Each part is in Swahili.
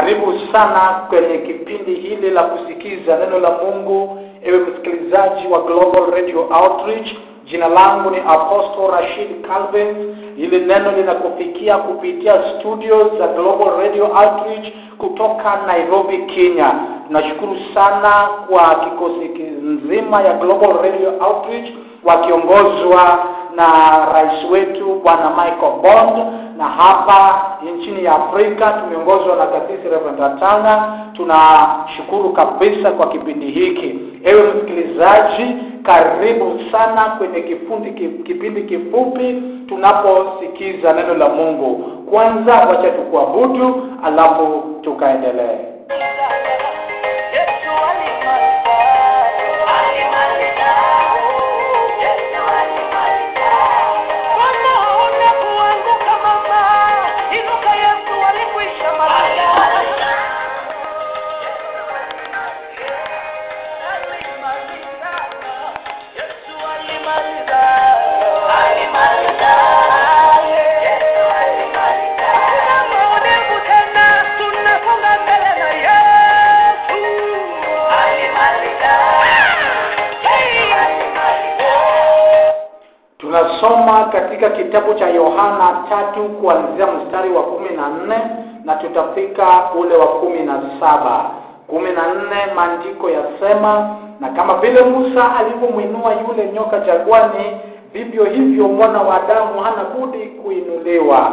Karibu sana kwenye kipindi hili la kusikiza neno la Mungu, ewe msikilizaji wa Global Radio Outreach. Jina langu ni Apostle Rashid Calvin. Hili neno linakufikia kupitia studios za Global Radio Outreach kutoka Nairobi, Kenya. Tunashukuru sana kwa kikosi nzima ya Global Radio Outreach wakiongozwa na rais wetu Bwana Michael Bond, na hapa nchini ya Afrika tumeongozwa na kasisi Reverend Atanga. Tunashukuru kabisa kwa kipindi hiki. Ewe msikilizaji, karibu sana kwenye kifundi kipindi kifupi tunaposikiza neno la Mungu. Kwanza wacha tukuabudu, alafu tukaendelee. Yesu alimaliza, alimaliza, Yesu alimaliza. Kama huna kuanguka mama, inuka Yesu alikwisha maliza. Alimaliza, Yesu alimaliza, alimaliza, Yesu alimaliza. Kuna maonevu tena, tunasonga mbele na Yesu. Alimaliza, Hey, alimaliza. Tunasoma katika kitabu cha Yohana tatu kuanzia mstari wa kumi na nne na tutafika ule wa kumi na saba. Kumi na nne maandiko yasema, na kama vile Musa alivyomwinua yule nyoka jangwani, vivyo hivyo mwana wa Adamu hana budi kuinuliwa,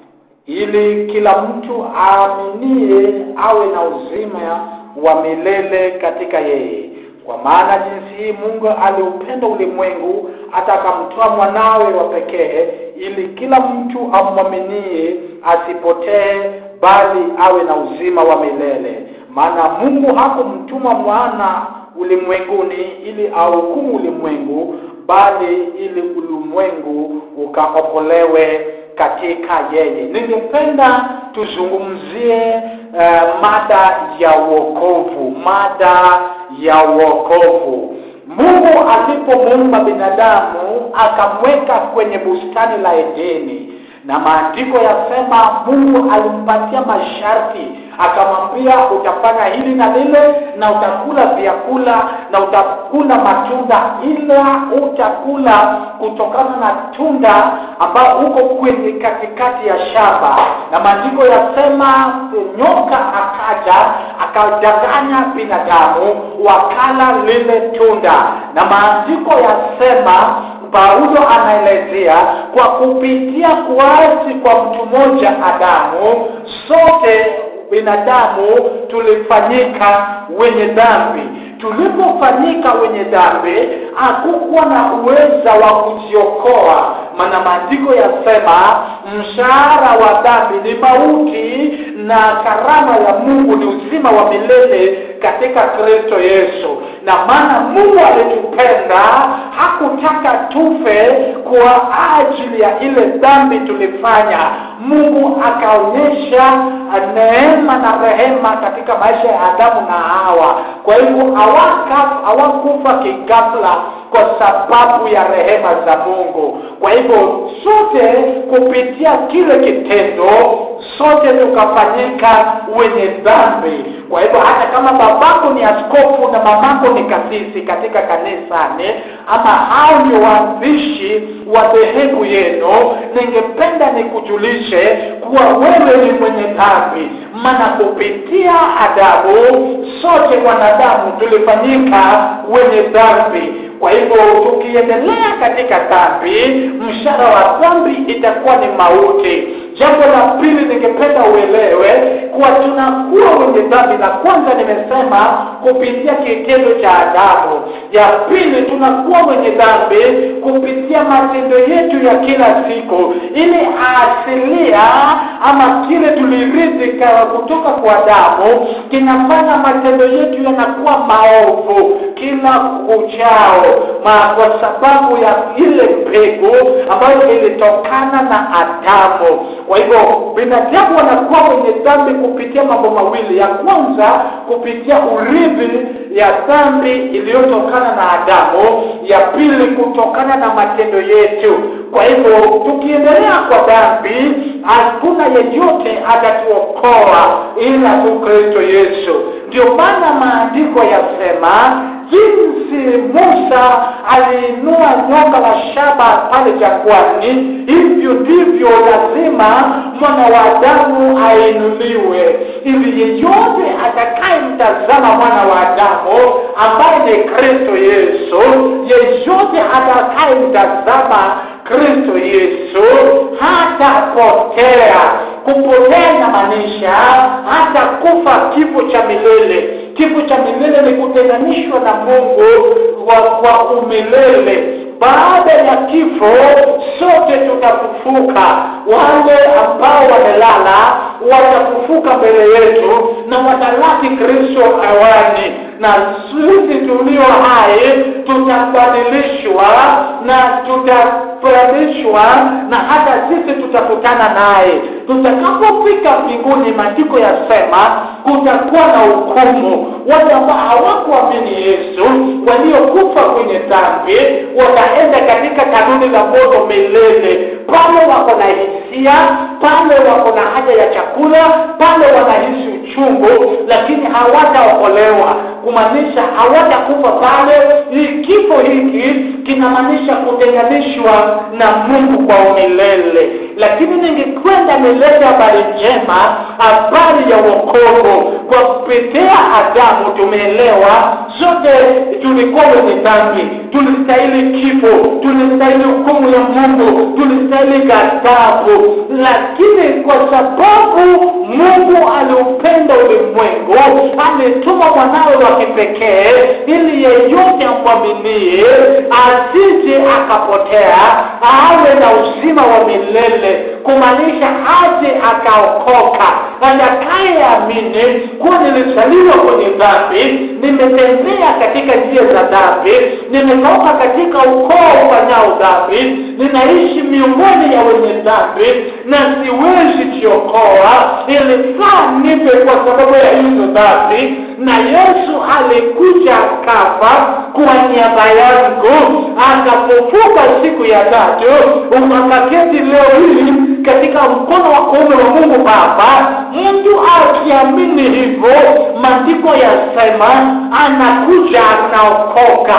ili kila mtu aaminie awe na uzima wa milele katika yeye. Kwa maana jinsi hii Mungu aliupenda ulimwengu hata akamtoa mwanawe wa pekee, ili kila mtu amwaminie asipotee, bali awe na uzima wa milele. Maana Mungu hakumtuma mwana ulimwenguni ili ahukumu ulimwengu, bali ili ulimwengu ukaokolewe katika yeye. Ningependa tuzungumzie uh, mada ya wokovu, mada ya wokovu. Mungu alipomuumba binadamu akamweka kwenye bustani la Edeni, na maandiko yasema Mungu alimpatia masharti, akamwambia utafanya hili na lile, na utakula vyakula na utakula matunda, ila utakula kutokana na tunda ambao uko kwenye katikati ya shamba. Na maandiko yasema nyoka akaja akadanganya binadamu, wakala lile tunda, na maandiko yasema Paulo anaelezea kwa kupitia kuasi kwa mtu mmoja Adamu, sote binadamu tulifanyika wenye dhambi. Tulipofanyika wenye dhambi, hakukuwa na uweza wa kujiokoa, maana maandiko yasema mshahara wa dhambi ni mauti na karama ya Mungu ni uzima wa milele katika Kristo Yesu. Na maana Mungu alitupenda, hakutaka tufe kwa ajili ya ile dhambi tulifanya. Mungu akaonyesha neema na rehema katika maisha ya Adamu na Hawa. Kwa hivyo hawaka- hawakufa kigafla kwa sababu ya rehema za Mungu. Kwa hivyo sote kupitia kile kitendo sote tukafanyika wenye dhambi. Kwa hivyo hata kama babako ni askofu na mamako ni kasisi katika kanisani, ama hao ndio waanzishi wa dhehebu yenu, ningependa nikujulishe kuwa wewe ni mwenye dhambi, maana kupitia Adamu sote wanadamu tulifanyika wenye dhambi. Kwa hivyo tukiendelea katika dhambi, mshahara wa dhambi itakuwa ni mauti. Jambo la pili ningependa uelewe kuwa tunakuwa wenye dhambi. La kwanza nimesema kupitia kitendo cha Adamu. Ya pili tunakuwa wenye dhambi kupitia matendo yetu ya kila siku, ili asilia ama kile tulirithi ka- kutoka kwa Adamu kinafanya matendo yetu yanakuwa maovu kila kuchao, ma kwa sababu ya ile mbegu ambayo ilitokana na Adamu. Kwa hivyo binadamu wanakuwa wenye dhambi kupitia mambo mawili. Ya kwanza kupitia urithi ya dhambi iliyotokana na Adamu, ya pili kutokana na matendo yetu. Kwa hivyo tukiendelea kwa dhambi, hakuna yeyote atatuokoa, ila tu kristo yesu ndio maana maandiko yasema jinsi musa aliinua nyoka la shaba pale jangwani hivyo ndivyo lazima mwana wa adamu ainuliwe ili yeyote atakayemtazama mwana wa adamu ambaye ni kristo yesu yeyote atakayemtazama kristo yesu hatapotea kupotea inamaanisha hata kufa kifo cha milele kifo cha milele ni kutenganishwa na mungu kwa, kwa umilele baada ya kifo sote tutafufuka wale ambao wamelala watafufuka mbele yetu na watalaki kristo awani na sisi tulio hai tutabadilishwa na tutabadilishwa na hata sisi tutakutana naye tutakapofika mbinguni maandiko yasema kutakuwa na hukumu wale ambao hawakuamini yesu waliokufa kwenye dhambi wataenda katika kanuni la moto milele pale wako na hisia pale wako na haja ya chakula pale wanahisi uchungu lakini hawataokolewa kumaanisha hawatakufa pale hii kifo hiki kinamaanisha kutenganishwa na mungu kwa umilele lakini ningekwenda milele habari njema habari ya wokovu kwa kupitia adamu tumeelewa zote tulikuwa wenye dhambi tulistahili kifo tulistahili hukumu ya mungu tulistahili ghadhabu lakini kwa sababu mungu aliupenda ulimwengu alituma mwanawe wa kipekee ili yeyote amwaminie asije akapotea awe na uzima wa milele kumaanisha aje akaokoka atakayeamini kuwa nilizaliwa kwenye dhambi nimetembea katika njia za dhambi nimetoka katika ukoo ufanyao dhambi ninaishi miongoni ya wenye dhambi na siwezi jiokoa ilifaa nipe kwa sababu ya hizo dhambi na yesu alikuja akafa kwa niaba yangu akafufuka siku ya tatu ukakaketi leo hii katika mkono wa kuume wa mungu baba mtu akiamini hivyo maandiko yasema anakuja anaokoka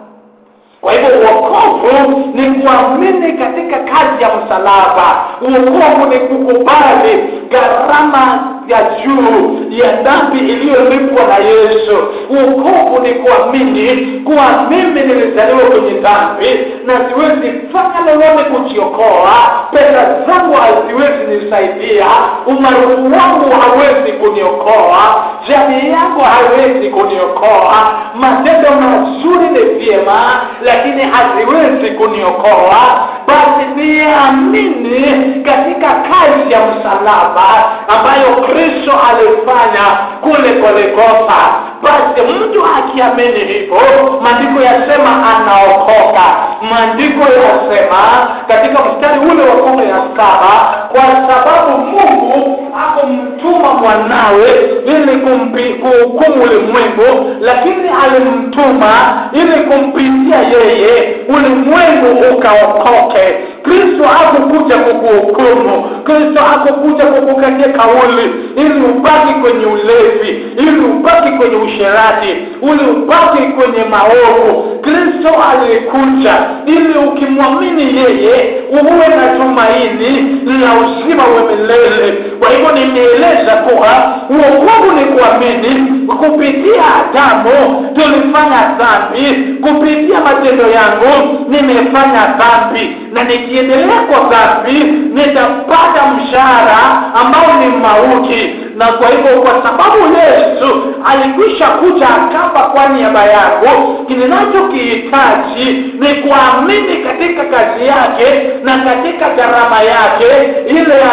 kwa hivyo uokovu ni kuamini katika kazi ya msalaba uokovu ni kukubali gharama ya juu ya dhambi iliyolipwa na yesu uokovu ni kuamini kuwa mimi nilizaliwa kwenye dhambi na siwezi fanya lolote kujiokoa pesa zangu haziwezi nisaidia umaarufu wangu hawezi kuniokoa jamii yangu hawezi kuniokoa matendo mazuri ni vyema lakini haziwezi kuniokoa basi niamini katika kazi ya msalaba ambayo kristo alifanya kule Golgotha. Basi mtu akiamini hivyo, maandiko yasema anaokoka. Maandiko yasema katika mstari ule wa kumi na saba kwa sababu Mungu hakumtuma mwanawe ili kumpi- kuhukumu ulimwengu, lakini alimtuma ili kumpitia yeye ulimwengu ukaokoke. Kristo hakukuja kukuhukumu. Kristo hakukuja kukukatia kauli ili ubaki kwenye ulevi, ili ubaki kwenye usherati, ili ubaki kwenye maovu. Kristo alikuja ili ukimwamini yeye uwe na tumaini la uzima wa milele. Kwa hivyo nimeeleza kuwa uokovu ni kuamini kupitia Adamu tulifanya dhambi, kupitia matendo yangu nimefanya dhambi, na nikiendelea kwa dhambi nitapata mshahara ambao ni mauti. Na kwa hivyo, kwa sababu Yesu alikwisha kuja akafa kwa niaba yangu, ninachokihitaji ni kuamini katika kazi yake na katika gharama yake ile ya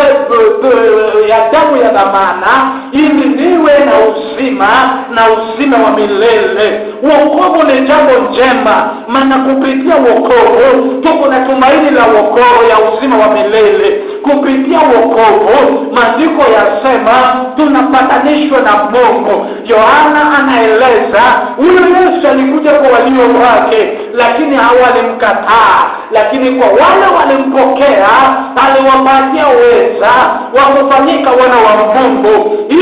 be- ya damu ya dhamana, ili niwe na uzima na uzima wa milele. Wokovu ni jambo njema, maana kupitia wokovu tuko na tumaini la wokovu ya uzima wa milele. Kupitia wokovu, maandiko yasema tunapatanishwa na Mungu. Yohana anaeleza huyo Yesu alikuja kwa walio wake, lakini hawalimkataa, lakini kwa wale walimpokea aliwapatia uweza wa kufanyika wana wa Mungu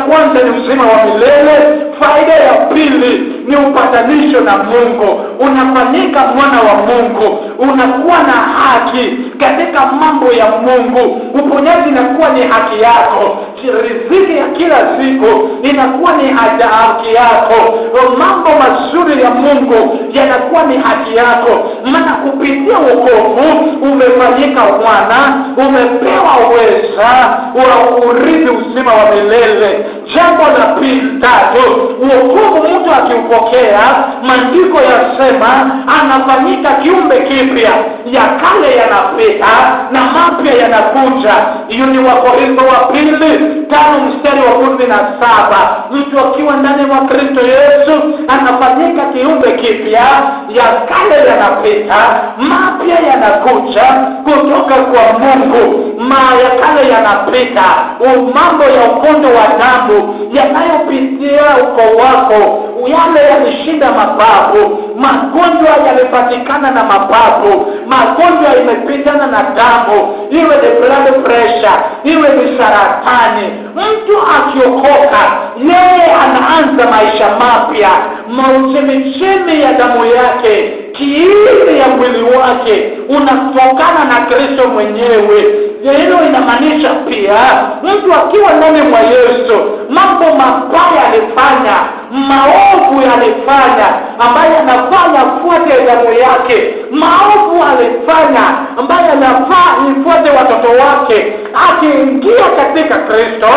kwanza ni uzima wa milele faida ya pili ni upatanisho na mungu unafanyika mwana wa mungu unakuwa na haki katika mambo ya mungu uponyaji inakuwa ni haki yako riziki ya kila siku inakuwa ni haja- haki yako mambo mazuri ya mungu yanakuwa ni haki yako maana kupitia wokovu umefanyika mwana umepewa uweza wa urithi uzima wa milele jambo la pili tatu wokovu mtu akiupokea maandiko yasema anafanyika kiumbe kipya ya kale yanapita na mapya yanakuja hiyo ni wakorintho wa pili tano mstari wa kumi na saba mtu akiwa ndani mwa kristo yesu anafanyika kiumbe kipya ya kale yanapita mapya yanakuja kutoka kwa mungu ma ya kale yanapita U- mambo ya ukondo wa damu yanayopitia uko wako yale yalishinda mapafu magonjwa yalipatikana na mapafu magonjwa imepitana na damu iwe ni blood pressure iwe ni saratani mtu akiokoka yeye anaanza maisha mapya mauchemichemi ya damu yake kiini ya mwili wake unatokana na kristo mwenyewe hilo inamaanisha pia mtu akiwa ndani mwa yesu mambo mabaya alifanya maovu alifanya ambaye anafaa yafuate damu yake maovu alifanya ambaye anafaa ifuate watoto wake akiingia katika kristo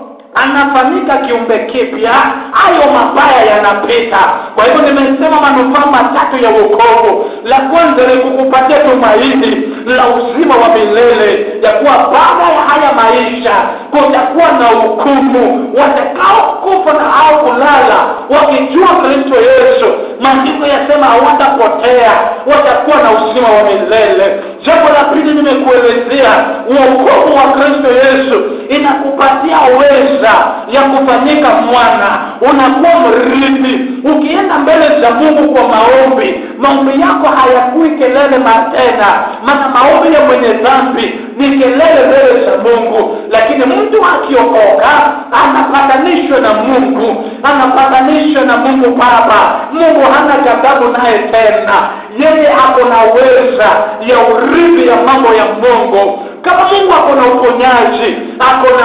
anafanyika kiumbe kipya hayo mabaya yanapita kwa hivyo nimesema manufaa matatu ya wokovu la kwanza ni kukupatia tumaini la uzima wa milele ya kuwa baada ya haya maisha kutakuwa na hukumu watakaokufa na au kulala wakijua kristo yesu maandiko yasema hawatapotea watakuwa na uzima wa milele jambo la pili nimekuelezea uokovu wa kristo yesu inakupatia uweza ya kufanyika mwana unakuwa mrithi ukienda mbele za mungu kwa maombi maombi yako hayakui kelele matena maana maombi ya mwenye dhambi ni kelele mbele za mungu lakini mtu akiokoka anapatanishwa na mungu anapatanishwa na mungu baba mungu hana ghadhabu naye tena yeye ako na uweza ya urithi ya mambo ya mungu kama mungu ako na uponyaji ako na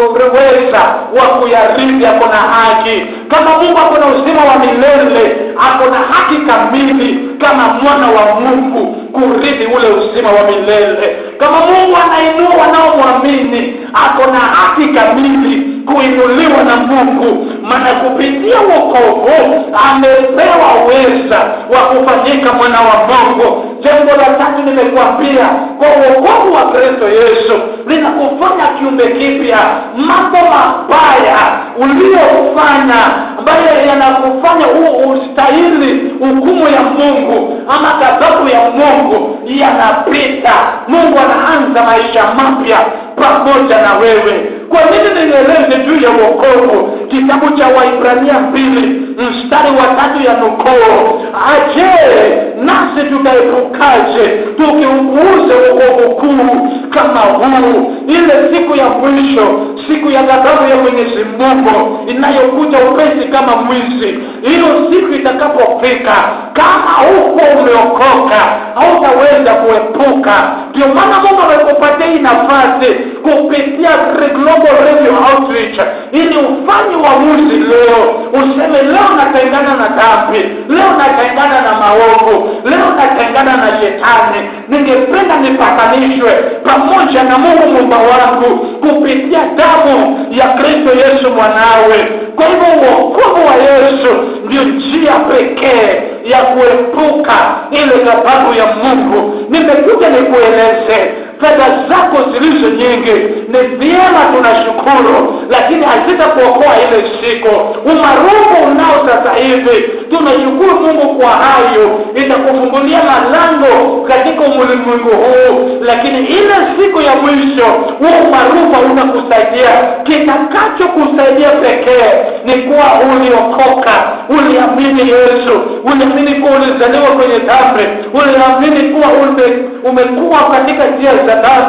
uweza wa kuyarithi ako na haki kama mungu ako na uzima wa milele ako na haki kamili kama mwana wa mungu kurithi ule uzima wa milele kama mungu anainua wanaomwamini ako na haki kamili kuinuliwa na mungu maana kupitia wokovu amepewa uweza wa kufanyika mwana wa mungu jambo la tatu nimekuambia kwa uokovu wa kristo yesu linakufanya kiumbe kipya mambo mabaya uliyofanya ambayo yanakufanya ustahili hukumu ya mungu ama ghadhabu ya mungu yanapita mungu anaanza maisha mapya pamoja na wewe kwa nini nieleze juu ya uokovu kitabu cha waibrania mbili mstari wa tatu ya nukoo aje nasi tutaepukaje tukiupuuza uokovu kuu kama huu ile siku ya mwisho siku ya ghadhabu ya mwenyezi mungu inayokuja upesi kama mwizi hiyo siku itakapofika kama huko umeokoka hautaweza kuepuka ndio maana mungu amekupatia hii nafasi kupitia global radio outreach ili ufanye uamuzi leo useme leo natengana na dhambi leo natengana na maovu leo natengana na shetani ningependa nipatanishwe pamoja na mungu mumba wangu kupitia damu ya kristo yesu mwanawe kwa hivyo uokovu wa yesu ndio njia pekee ya kuepuka ile ghadhabu ya mungu nimekuja nikueleze fedha zako zilizo nyingi ni vyema tunashukuru lakini hazitakuokoa ile siku umaarufu unao sasa hivi tunashukuru mungu kwa hayo itakufungulia malango katika ulimwengu huu lakini ile siku ya mwisho huo umaarufu hautakusaidia kitakachokusaidia pekee ni kuwa uliokoka uliamini yesu uliamini kuwa ulizaliwa kwenye dhambi uliamini kuwa ume, umekuwa katika njia za dhambi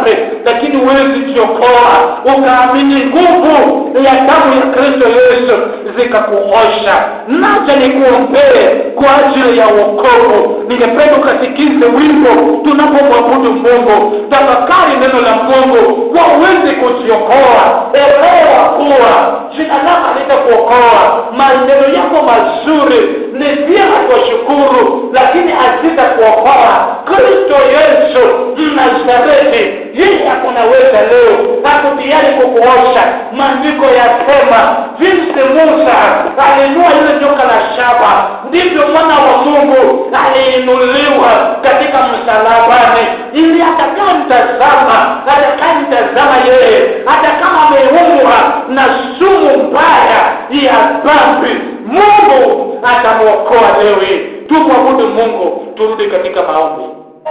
lakini huwezi jiokoa ukaamini nguvu ya damu ya kristo yesu zikakuosha nacha nikuombee kwa ajili ya wokovu ningependa ukasikize wimbo tunapomwabudu mungu tafakari neno la mungu wawezi kujiokoa elewa kuwa jina lako halitakuokoa maneno yako mazuri ni vyema kuwashukuru lakini hazitakuokoa kristo yesu mnazareti yeye akunaweza leo ako tayari kukuosha maandiko yasema jinsi musa alinua ile joka la shaba ndivyo mwana wa mungu aliinuliwa katika msalabani ili atakaa mtazama atakaa mtazama yeye hata kama ameumwa na sumu mbaya ya dhambi mungu atamwokoa leo hii tumwabudu mungu turudi katika maombi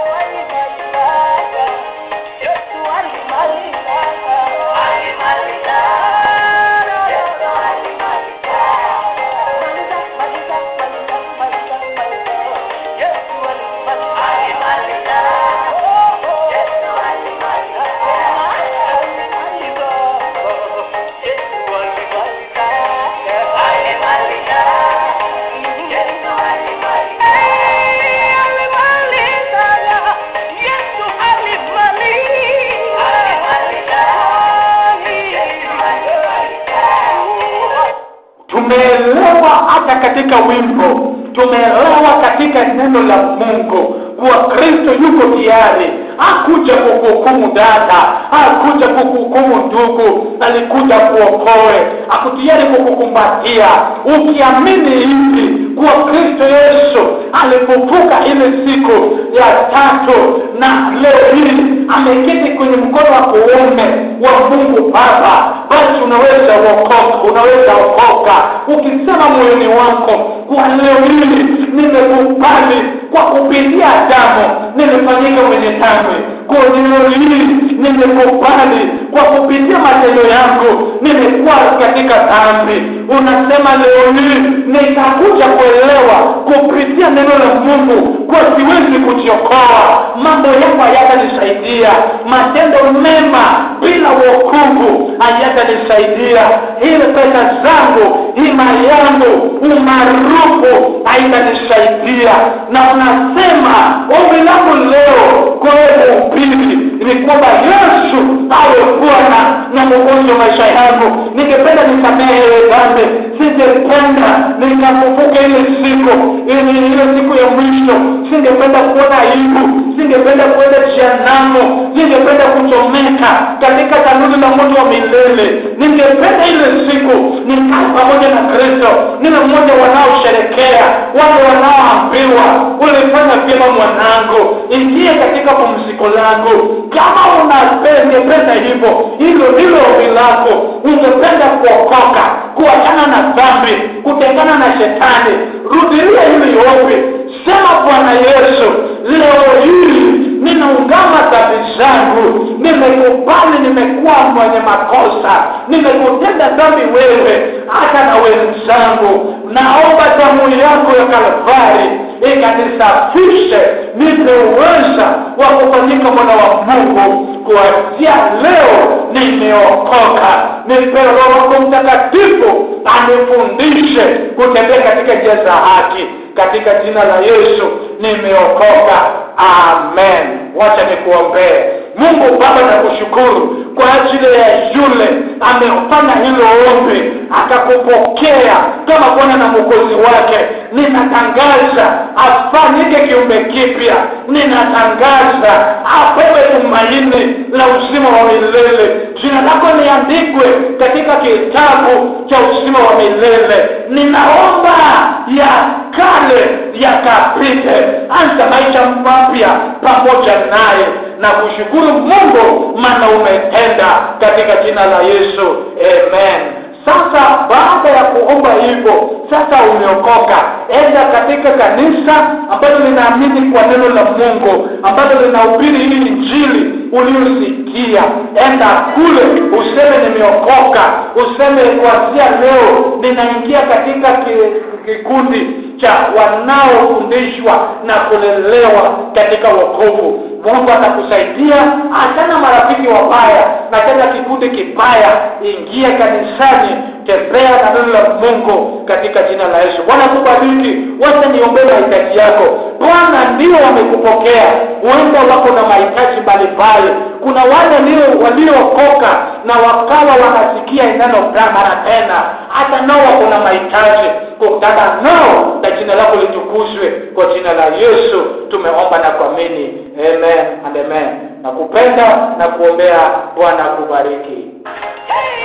tumeelewa hata katika wimbo tumeelewa katika neno la mungu kuwa kristo yuko tayari hakuja kukuhukumu dada hakuja kukuhukumu ndugu alikuja kuokoe akutiyari kukukumbatia ukiamini hivi kuwa kristo yesu alifufuka ile siku ya tatu na leo hii ameketi kwenye mkono wa kuume wa mungu baba basi unaweza uokoka unaweza okoka ukisema moyoni wako kwa leo hii nimekubali kwa kupitia damu nimefanyika mwenye dhambi kwa leo hii nimekubali kwa kupitia matendo yangu nimekuwa katika dhambi unasema leo hii nitakuja kuelewa kupitia neno la mungu kwa siwezi kujiokoa mambo yako hayatanisaidia matendo mema bila wokovu hayatanisaidia ile pesa zangu hima yangu umaarufu haitanisaidia na unasema ombi langu leo kwa wewe upili ni kwamba yesu awe bwana na mwokozi wa maisha yangu ningependa nisamehe dhambi singependa nikafufuka ile siku ili ile siku ya mwisho singependa kuona aibu singependa kuenda jehanamu singependa kuchomeka katika tanuri la moto wa milele ningependa ile siku nikae pamoja na kristo niwe mmoja wanaosherekea wale wanaoambiwa ulifanya vyema mwanangu ingie katika pumziko langu kama unapendependa hivyo hilo ndilo ombi lako ungependa kuokoka kuachana na dhambi kutengana na shetani rudilia hili ombi sema bwana yesu leo hii ninaungama dhambi zangu nimekubali nimekuwa mwenye makosa nimekutenda dhambi wewe hata na wenzangu naomba damu yako ya kalvari ikanisafishe nipe uweza wa kufanyika mwana wa mungu kuanzia leo nimeokoka nipe roho wako mtakatifu anifundishe kutembea katika njia za haki katika jina la yesu nimeokoka amen wacha nikuombee mungu baba nakushukuru kwa ajili ya yule amefanya hilo ombi akakupokea kama bwana na mwokozi wake ninatangaza afanyike kiumbe kipya ninatangaza apewe tumaini la uzima wa milele jina lako liandikwe katika kitabu cha uzima wa milele ninaomba ya kale yakapite anza maisha mapya pamoja naye na kushukuru mungu maana umetenda katika jina la yesu amen sasa baada ya kuomba hivyo sasa umeokoka enda katika kanisa ambalo linaamini kwa neno la mungu ambalo linahubiri hii injili uliosikia enda kule useme nimeokoka useme kuanzia leo ninaingia katika kikundi cha wanaofundishwa na kulelewa katika wokovu mungu atakusaidia achana marafiki wabaya na tena kikundi kibaya ingia kanisani tembea na neno la mungu katika jina la yesu bwana kubariki wacha niombee mahitaji yako bwana ndio wamekupokea huenda wako na mahitaji mbalimbali kuna wale ndio waliookoka na wakawa wanasikia neno mara tena hata nao wako na mahitaji kukutana nao na jina lako litukuzwe kwa jina la yesu tumeomba na kuamini amen and amen na kupenda na kuombea bwana kubariki Hey!